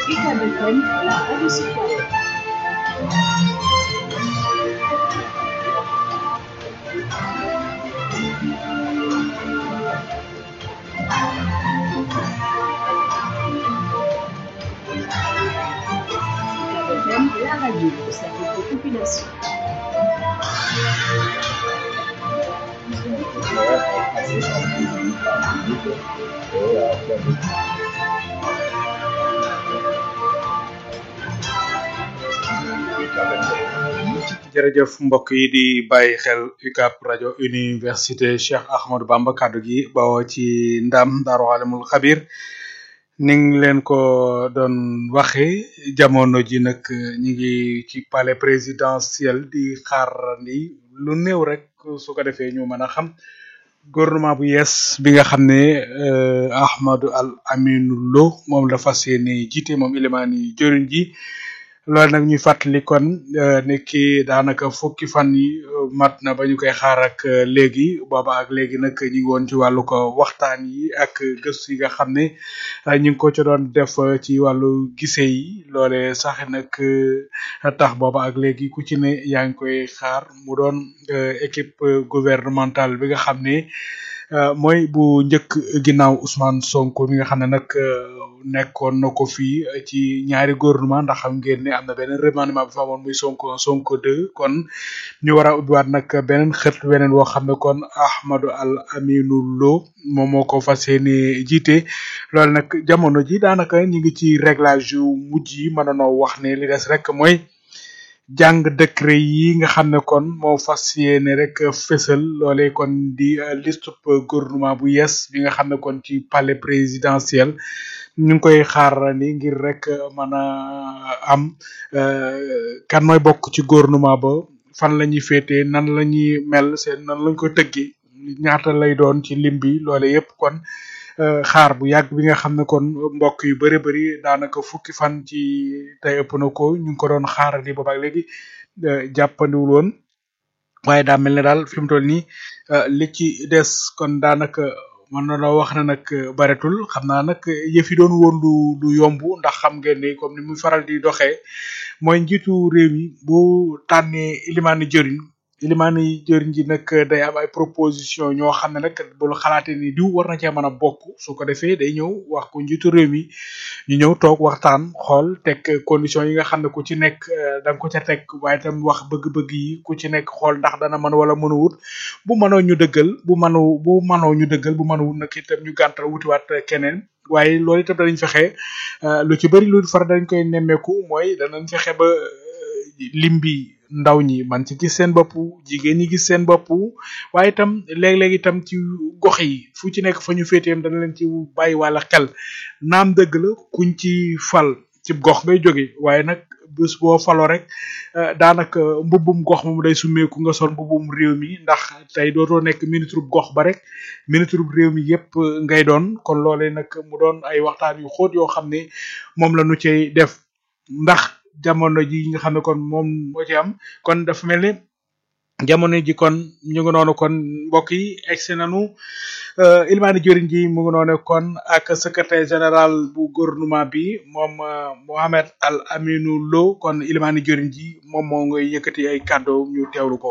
UCAB FM, la radio citoyenne. UCAB FM, la radio au service des populations. jërëjëf mbokk yi di bàyyi xel UCAB rajo université Cheikh Ahmadou Bamba kaddu gi bawoo ci ndam Daaru Alimul Xabir ni ngi leen ko doon waxe jamono ji nag ñi ngi ci palais présidentiel di xaar ni lu néew rek su ko defee ñu mën a xam gouvernement bu yees bi nga xam ne euh, Ahmadou Al Aminou Lo moom la fas yéene jiite moom ilimaani jëriñ ji loolu nag ñuy fàttali kon ne kii daanaka fukki fan yi mat na ba ñu koy xaar ak léegi booba ak léegi nag ñu ngi woon ci wàllu ko waxtaan yi ak gëstu yi nga xam ne ñu ngi ko ci doon def ci wàllu gise yi loole sax nag tax booba ak léegi ku ci ne yaa ngi koy xaar mu doon équipe gouvernementale bi nga xam ne mooy bu njëkk ginnaaw Ousmane Sonko mi nga xam ne nag nekkoon na ko fii ci ñaari gouvernement ndax xam ngeen ne am na beneen remaniement bi fa amoon muy Sonko Sonko 2 kon ñu war a ubbiwaat nag beneen xët weneen woo xam ne kon Ahmadou Al Aminou Lo moom moo ko fas yéene jiite loolu nag jamono ji daanaka ñu ngi ci réglage yu mujj yi mën noo wax ne li des rek mooy jàng décret yi nga xam ne kon moo fas yéene rek fësal loole kon di liste gouvernement bu yees bi nga xam ne kon ci palais présidentiel ñu ngi koy xaar ni ngir rek mën a am kan mooy bokk ci gouvernement ba fan la ñuy féetee nan la ñuy mel seen nan lañ ko tëggee ñaata lay doon ci lim bi loole yépp kon xaar bu yàgg bi nga xam ne kon mbokk yu bëri bëri daanaka fukki fan ci tey ëpp na ko ñu ngi ko doon xaarandi booba ak léegi jàppandiwul woon waaye daa mel ne daal fi mu toll nii li ci des kon daanaka mën na la wax ne nag baretul xam naa nag yëf yi doon woon lu lu yomb ndax xam ngeen ni comme ni muy faral di doxee mooy njiitu réew mi bu tànnee ilimaani jëriñ ilimaani jëriñ ji nag day am ay proposition ñoo xam ne nag bul xalaatee ni diw war na cee mën a bokk su ko defee day ñëw wax ko njiitu réew mi ñu ñëw toog waxtaan xool teg condition yi nga xam ne ku ci nekk da nga ko ca teg waaye tam wax bëgg-bëgg yi ku ci nekk xool ndax dana mën wala mënu wut bu mënoo ñu dëggal bu mënu bu mënoo ñu dëggal bu mënu wut nag itam ñu gàntal wutiwaat keneen waaye loolu itam danañ fexe lu ci bëri lu far dañ koy nemmeeku mooy danañ fexe ba lim bi ndaw ñi man ci gis seen bopp jigéen ñi gis seen bopp waaye itam léeg-léeg itam ci gox yi fu ci nekk fa ñu féeteem dana leen ci bàyyi wàlla xel naam dëgg la kuñ ci fal ci gox ngay jóge waaye nag bés boo faloo rek daanaka mbubbum gox moom day summeeku nga sol mbubbum réew mi ndax tey dootoo nekk ministre gox ba rek ministre réew mi yépp ngay doon kon loolee nag mu doon ay waxtaan yu xóot yoo xam ne moom la nu cay def ndax jamono ji nga xam ne kon moom moo ci am kon dafa mel ni jamono ji kon ñu ngi noonu kon mbokk yi egsi nañu ilmaani jëriñ ji mu ngi noonu kon ak secrétaire général bu gouvernement bi moom Mohamed Al Aminou Lo kon ilmaani jëriñ ji moom moo ngay yëkkati ay kàddu ñu teewlu ko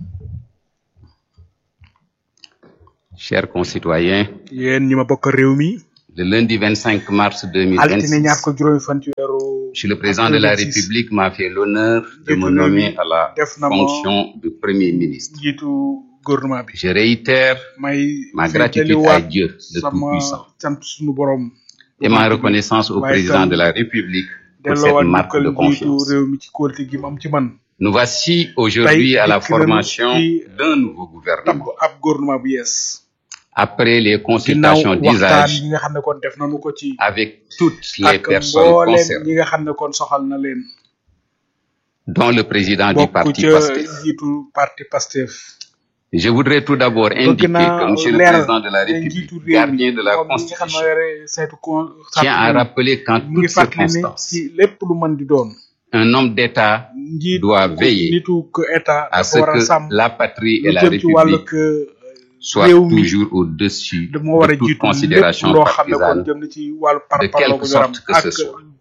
Chers concitoyens, yéen ñi ma bokk réew mi le lundi 25 mars altine ñaar 2026, ko juróomi fan ci weeru Monsieur le Président de la 26. République m'a fait l'honneur de me Jiitu réew mi nommer à la def na ma fonction de Premier ministre. njiitu gouvernement bi Je réitère may ma gratitude à feddaliwaat Dieu, le sama Tout-Puissant, sant suñu borom et ma reconnaissance au waaye Président tam de la République pour delloowaat cette marque njukkal de njiitu confiance. réew mi ci kóolute gi mu am ci man Nous voici aujourd'hui Tey à la dikk nañu formation ci d'un nouveau tabb gouvernement. ab gouvernement bu yees Après les ginnaaw consultations waxtaan d'usage yi nga xam ne kon def nañu ko ci avec toutes les ak personnes mboolem concernées, ñi nga xam ne kon soxal na leen dont le président du bokk parti ca PASTEF. njiitu parti Pastef Je voudrais tout d'abord bëgg indiquer naa que Monsieur le leeral Président de la ne njiitu République, réew mi gardien de la moom mi nga xam ne Constitution, yore saytu con tient à rappeler qu'en mu ngi toutes fàttali ne circonstances, ci lépp lu mën di doon un homme d'État njiit doit veiller nitu que état à dafa ce war a que sàmm la patrie et lu la jëm ci wàllu République que soient réew mi toujours au-dessus da moo war a de toute jiitu lépp considération loo xam ne kon partisane, jëm na ci wàllu de parparloo quelque bu ñu am sorte que ak ce soit.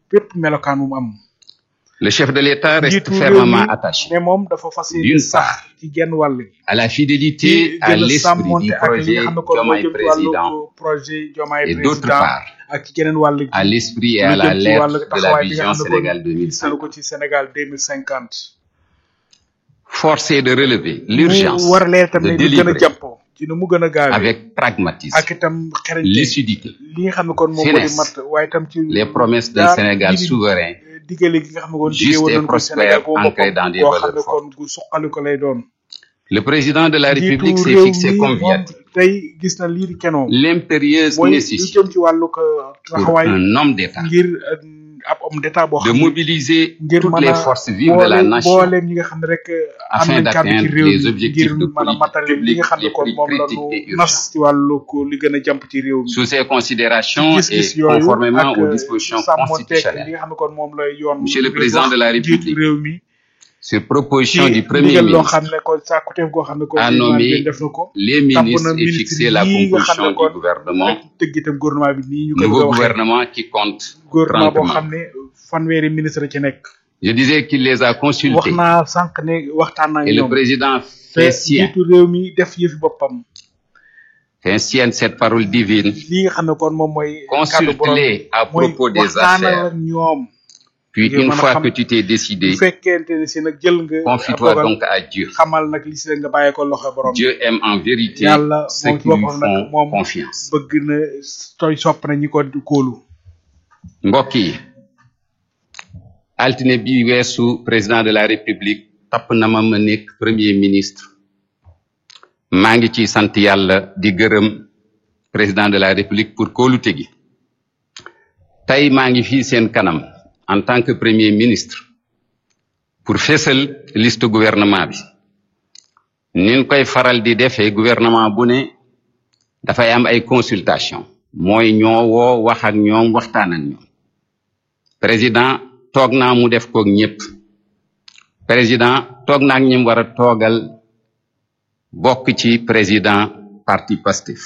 bépp melokaan mu am Le chef de l'État reste njiitu réew mi fermement attaché ne moom dafa fas yéene D'une sax part, ci genn wàll gi à la ci fidélité à gën a l'esprit sàmmonte du ak li projet nga xam ne kon moo Diomaye jëm ci Président wàllu projet Diomaye et d'autre président part, ak ci geneen wàll gi à l'esprit et lu à la jëm ci wàllu lettre de la taxawaay bi nga vision xam ne Sénégal kon gis nañu ko 2050. ci Sénégal 2050 Force est de relever mu l'urgence war leen itam de ne lu gën a délivrer jàppoo ci nu mu gën a gaawee avec pragmatisme, ak itam xereñte lucidité, li nga xam ne kon moom moo di finesse, mat waaye itam ci les promesses d'un jaar Sénégal ji di souverain, diggale gi nga xam ne kon diggee juste woon et nañu ko Sénégal prospère, boo ancré boppam dans des koo xam ne valeurs kon gu suqali ko lay doon Le président de la République jiitu s'est réew fixé mi comme moom viatique tey gis na lii di kenoom l'impérieuse mooy lu nécessité jëm ci wàllu ko pour taxawaay un homme d'État ngir euh, ab homme d'état boo de xam ne mobiliser ngir toutes mën les a forces vives de la boole nation booleem ñi nga xam ne rek am afin nañ kàddu ci d'atteindre réew les mi objectifs ngir de mën a politique matale li publique nga xam ne les kon plus moom la critiques et ñu nas urgentes. ci wàllu ko li gën a jàmp ci réew mi Sous ces considérations ci et gis-gis yooyu conformément ak aux dispositions sàmmonteeg li constitutionnelles, nga xam ne kon moom lay yoon Monsieur le réew Président wax de la jiitu République, réew mi sur ci proposition du Premier ndigal loo ministre, xam ne kon sàkkuteef goo xam ne kon a Ousmane nommé Diagne def na ko les tàbb ministres na et ministre fixé la yii nga xam composition ne kon du gouvernement, ak tëgg itam gouvernement bi nii ñu koy bëgg a nouveau waxee gouvernement qui compte gouvernement 30 boo membres. xam ne fanweeri ministre ci nekk Je disais qu'il les a wax consultés naa sànq ne waxtaan naa ak et le ñoom président te fait sien, jiitu réew mi def yëfi boppam fait sienne cette parole divine, lii nga xam ne kon moom mooy kàddu borom consulte-les à mooy propos des waxtaanal affaires. ak ñoom Puis ngir une mën a fois xam que tu t'es décidé, bu fekkente ne si nag jël nga confie-toi dogal donc à Dieu. xamal nag li si nga bàyyee ko loxo borom Dieu aime en vérité yàlla ceux moom ci qui lui boppam nag font moom confiance. bëgg na tooy sopp na ñi ko kóolu mbokk yi altine bi weesu président de la république tapp na ma ma nekk premier ministre maa ngi ci sant yàlla di gërëm président de la république pour kóolute gi tey maa ngi fii seen kanam en tant que premier ministre pour fésal liste gouvernement bi nin koy faral di defee gouvernement bu ne dafay am ay consultation mooy ñoo woo wax ak ñoom waxtaan ak ñoom président toog naa mu def koog ñëpp président toog naa ak ñim war a toogal bokk ci président parti Pastef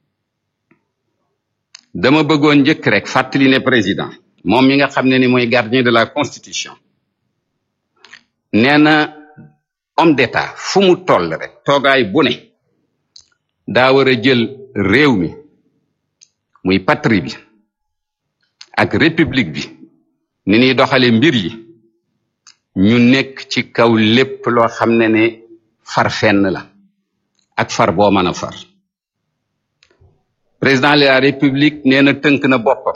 dama bëggoon njëkk rek fàttali ne président moom mi nga xam ne ni mooy gardien de la constitution nee na homme d'état fu mu toll rek toogaay bu ne daa war a jël réew mi muy patrie bi ak république bi ni ñuy doxale mbir yi ñu nekk ci kaw lépp loo xam ne ne far fenn la ak far boo mën a far président de la république nee na tënk na boppam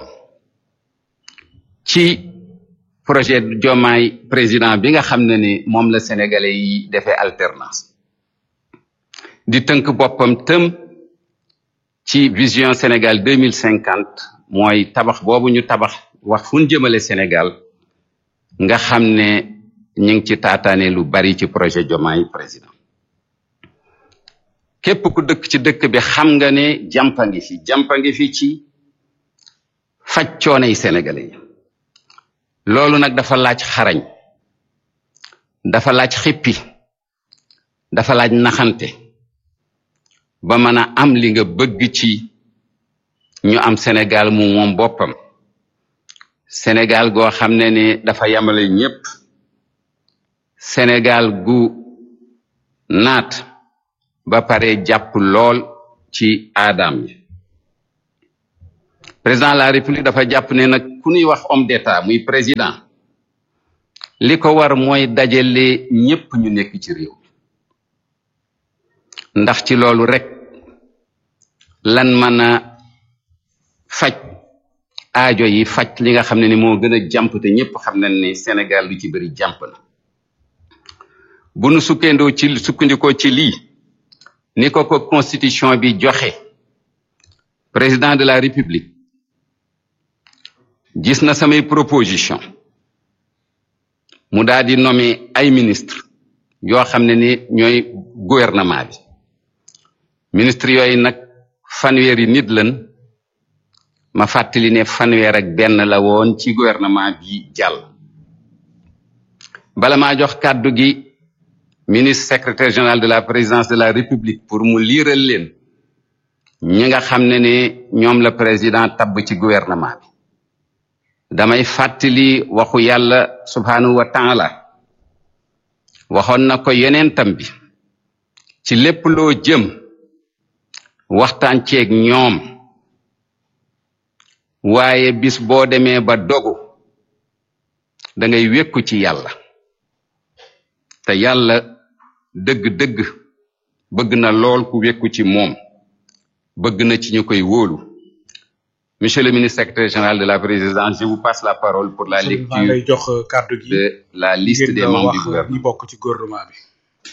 ci projet Diomaye président bi nga xam ne ni moom la sénégalais yi defee alternance di tënk boppam tëm ci vision Sénégal deux mille cinquante mooy tabax boobu ñu tabax wax fu ñu jëmale Sénégal nga xam ne ñu ngi ci taataane lu bari ci projet Diomaye président képp ku dëkk ci dëkk bi xam nga ne jàmpa ngi fi jàmpa ngi fi ci faj coono yi sénégalais yi loolu nag dafa laaj xarañ dafa laaj xippi dafa laaj naxante ba mën a am li nga bëgg ci ñu am Sénégal mu moom boppam Sénégal goo xam ne ne dafa yamale ñépp Sénégal gu naat ba pare jàpp lool ci aadam yi président de la république dafa jàpp ne nag ku ñuy wax homme d'état muy président li ko war mooy dajale ñépp ñu nekk ci réew ndax ci loolu rek lan mën a faj aajo yi faj li nga xam ne ni moo gën a jàmp te ñépp xam nañ ne Sénégal lu ci bëri jàmp na bu nu sukkandoo ci sukkandikoo ci lii ni ko ko constitution bi joxe président de la république gis na samay proposition mu daal di nommer ay ministre yoo xam ne ni ñooy gouvernement bi ministre yooyu nag fanweeri nit lan ma fàttali ne fanweer ak benn la woon ci gouvernement bi jàll bala maa jox kàddu gi ministre secrétaire général de la présidence de la république pour mu liiral leen ñi nga xam ne ne ñoom la président tabb ci gouvernement bi damay fàttali waxu yàlla subhanahu wa taala waxoon na ko yonentam bi ci lépp loo jëm waxtaan ceeg ñoom waaye bis boo demee ba dogu da ngay wékku ci yàlla te yàlla dëgg-dëgg bëgg na lool ku wékku ci moom bëgg na ci ñu koy wóolu monsieur le ministre secrétaire général de la présidence je vous passe la parole pour la maa lay lecture jox kàddu gi de la liste ngeen des nga membres du wax ñi gouvernement bokk ci gouvernement bi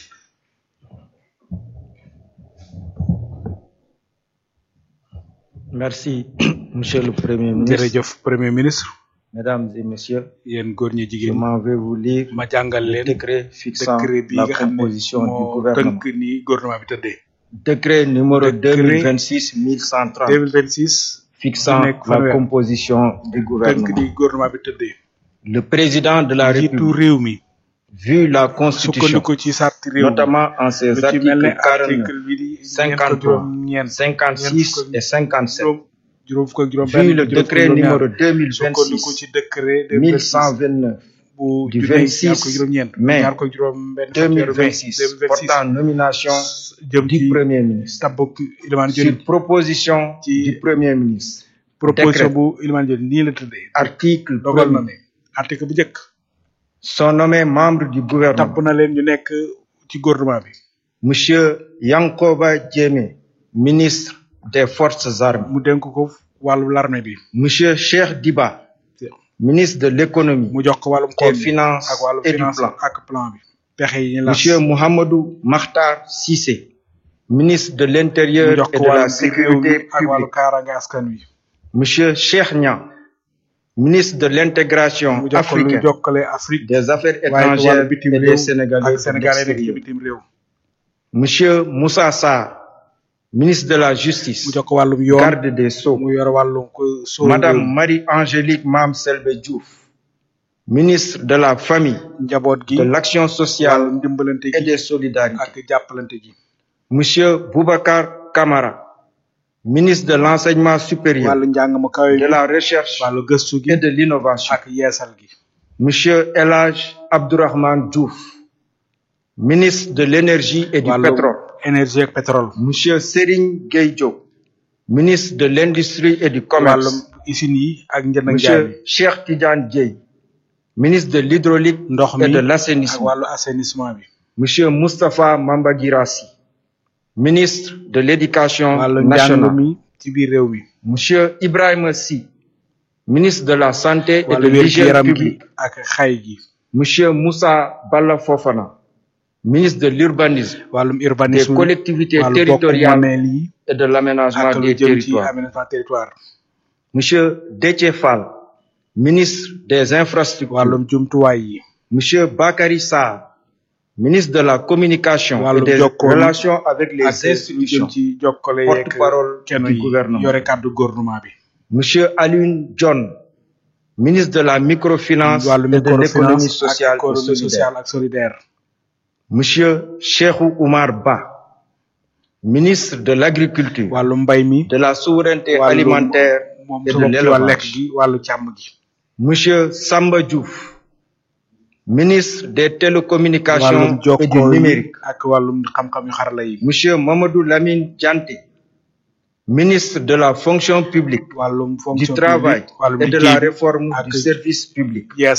Merci, Monsieur le Premier ministre. jërëjëf premier ministre Mesdames et Messieurs, yéen góor ñi je jigéen ñi m'en vais vous lire ma jàngal le leen décret fixant décret bi la nga xam ne composition du moo gouvernement. tënk ni gouvernement bi tëddee Décret numéro Décret 2026-1130 2026 fixant bu nekk la fanweer. composition du tënk gouvernement. ni gouvernement bi tëddee Le président de la njiitu République, réew mi vu la Constitution, sukkandiku ci sarti réew mi notamment en ses lu ci mel ne articles 49, article bi di ñeent 53, ko juróom ñeent 56 et 57, juróom juróom fukk ak juróom vu benn le juróom fukk décret juróom ñaar numéro sukkandiku ci 2026 décret de 1129 bu du junne 26 ñaar ko juróom ñeent mai ñaar ko juróom benn fan weeru mai 2026 2026 portant nomination jëm du ci Premier ministre. tabbuk Ilimaan Sur Diop proposition Ci- du Premier ministre. proposition décret. bu Ilimaan Diop nii la tëddee Article dogal na ne 1 article bu njëkk sont nommés membres du tabb gouvernement. na leen ñu nekk ci gouvernement bi Monsieur Yankoba Diémé, ministre des Forces armées. mu dénk ko wàllu l'armée bi Monsieur Cheikh Diba, ministre de l'économie, mu jox ko wàllum des koom bi finances ak wàllum et du finance plan. ak plan bi pexe yi ñu las Monsieur Mohamedou Makhtar Sissé, ministre de mu l'Intérieur jox et ko de la wàllum biir réew mi Sécurité ak wàllu publique. kaaraange askan wi Monsieur Cheikh Niang, ministre de l'intégration mu jox ko lu africaine, jokkale Afrique des affaires waaye ci wàllu étrangères bitim et réew des Sénégalais ak de sénégalais nekk ci l'extérieur. bitim réew Monsieur Moussa Sarr, ministre de la mu Justice, jox ko wàllum yoon garde des Sceaux. mu yor wàllum ko soo Madame Marie-Angélique Mam Selbe Diouf, ministre de la Famille, njaboot gi de l'Action sociale wàllum ndimbalante et gi des solidarités. ak jàppalante gi Monsieur Boubacar Kamara, ministre de l'Enseignement supérieur, wàllu njàng mu kawe de gi la Recherche wàllu gëstu gi et de l'Innovation. ak yeesal gi Monsieur Elage Abdourahmane Diouf, ministre de l'Énergie et du wàllu Pétrole. énergie ak pétrole Monsieur Serigne Gueye Diop, ministre de l'Industrie et du Commerce. wàllum usines yi ak njënd ak njaay mi Monsieur Cheikh Tidiane Dieye, ministre de l'Hydraulique ndox mi et de ak l'Assainissement. wàllu assainissement bi Monsieur Moustapha Mambagirassi, ministre de l'Éducation wàllu njàng nationale. mi ci biir réew mi Monsieur Ibrahima Sy, ministre de la Santé et de wàllu wér gi l'Hygiène yaram gi publique. ak xay gi Monsieur Moussa Balla Fofana, ministre de l'Urbanisme, wàllum des urbanisme collectivités wàllu bokk territoriales moomeel yi et de l'aménagement ak lu des jëm ci territoires. aménagement territoire Monsieur Déthié Fall, ministre des Infrastructures. wàllum jumtuwaay yi Monsieur Bakary Sarr, ministre de la Communication et wàllum des jokkoo mi relations avec les ak lu jëm institutions. ci jokkale yeeg Porte-parole kenn du yi gouvernement. yore kàddu gouvernement bi Monsieur Alioune John, ministre de la microfinance wàllu et de l'économie microfinance ak sociale et économie solidaire. sociale ak solidaire Monsieur Cheikhou Oumar Ba, ministre de l'Agriculture, wàllu mbay mi de la souveraineté wàllu alimentaire moom et sa de bopp ci wàllu lekk l'élevage. gi wàllu càmm gi Monsieur Samba Diouf, ministre des wàllum télécommunications et du jokkoo yi numérique. ak wàllum xam-xam yu xarala yi Monsieur Mamadou Lamine Dianté, ministre de la fonction publique, wàllum du fonction travail publique wàllum et de liggéey la bi réforme ak du service public. yeesal